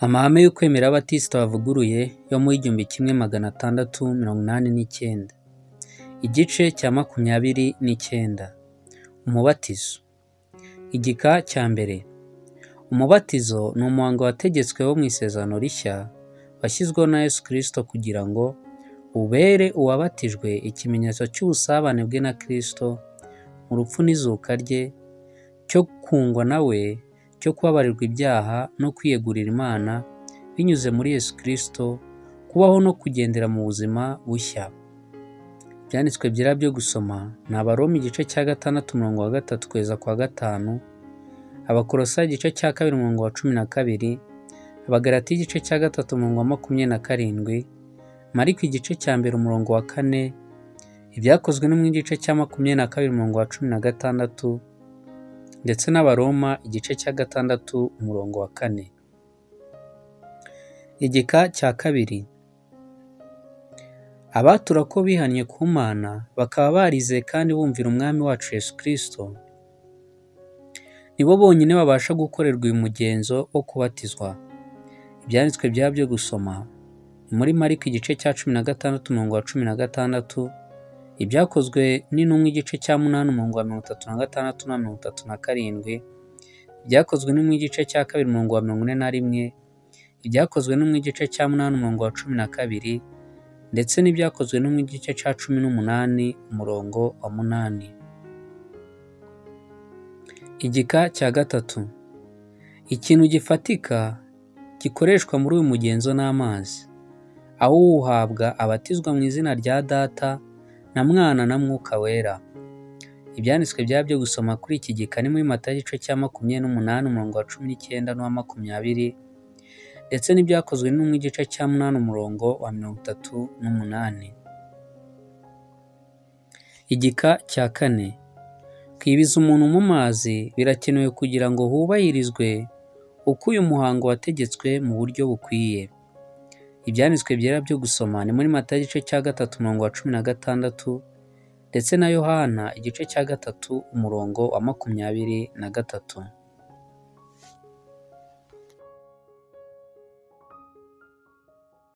Amahame yo kwemera Abatisita bavuguruye yo mu w'igihumbi kimwe magana atandatu mirongo inani n'icyenda Igice cya makumyabiri n'icyenda Umubatizo Igika cya mbere Umubatizo ni umuhango wategetswe wo mu Isezerano Rishya washyizweho na Yesu Kristo kugira ngo ubere uwabatijwe ikimenyetso cy'ubusabane bwe na Kristo mu rupfu n'izuka rye, cyo kungwa na we, cyo kubabarirwa ibyaha no kwiyegurira Imana binyuze muri Yesu Kristo, kubaho no kugendera mu buzima bushya. Ibyanditswe byera byo gusoma ni Abaroma igice cya gatandatu umurongo wa gatatu kugeza ku wa gatanu, Abakolosayi igice cya kabiri umurongo wa cumi na kabiri, Abagalatiya igice cya gatatu umurongo wa makumyabiri na karindwi, Mariko igice cya mbere umurongo wa kane, Ibyakozwe no mu gice cya makumyabiri na kabiri umurongo wa cumi na gatandatu ndetse n'Abaroma igice cya gatandatu umurongo wa kane. Igika cya kabiri Abatura ko bihannye ku Mana bakaba barizeye kandi bumvira Umwami wacu Yesu Kristo, ni bo bonyine babasha gukorerwa uyu mugenzo wo kubatizwa. Ibyanditswe byera byo gusoma ni muri Mariko igice cya cumi na gatandatu umurongo wa cumi na gatandatu, Ibyakozwe n'intumwa igice cya munani umurongo wa mirongo itatu na gatandatu na mirongo itatu na karindwi, Ibyakozwe n'intumwa igice cya kabiri umurongo wa mirongo ine na rimwe, Ibyakozwe n'intumwa igice cya munani umurongo wa cumi na kabiri ndetse n'Ibyakozwe n'intumwa igice cya cumi n'umunani umurongo wa munani. Igika cya gatatu Ikintu gifatika gikoreshwa muri uyu mugenzo ni amazi, aho uwuhabwa abatizwa mu izina rya Data na Mwana na Mwuka Wera. Ibyanditswe byera byo gusoma kuri iki gika ni muri Matayo igice cya makumyabiri n'umunani umurongo wa cumi n'icyenda n'uwa makumyabiri ndetse n'ibyakozwe n'umwe igice cya munani umurongo wa mirongo itatu n'umunani. Igika cya kane Kwibiza umuntu mu mazi birakenewe kugira ngo hubahirizwe uko uyu muhango wategetswe mu buryo bukwiye. Ibyanditswe byera byo gusoma ni muri Matayo igice cya gatatu umurongo wa cumi na gatandatu ndetse na Yohana igice cya gatatu umurongo wa makumyabiri na gatatu.